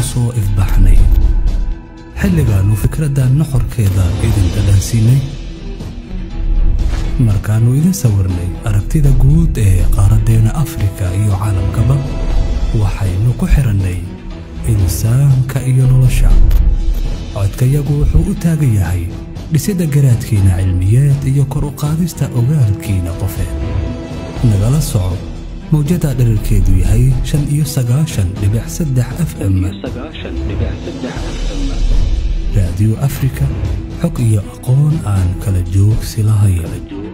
soo ifbaxnay xilligaannu fikradda nuxurkeeda idin dhadhansiinay markaannu idin sawirnay aragtida guud ee qaaraddeenna afrika iyo caalamkaba waxaynu ku xidhannay insaanka iyo nolosha codkayagu wuxuu u taagan yahay dhisidda garaadkiina cilmiyeed iyo kor u qaadista ogaalkiina qofeed nagala soco mawjadda dherarkeedu yahay shan iyo sagaashan dhibic saddex f m raadiyo afrika xog iyo aqoon aan kala joogsi lahayn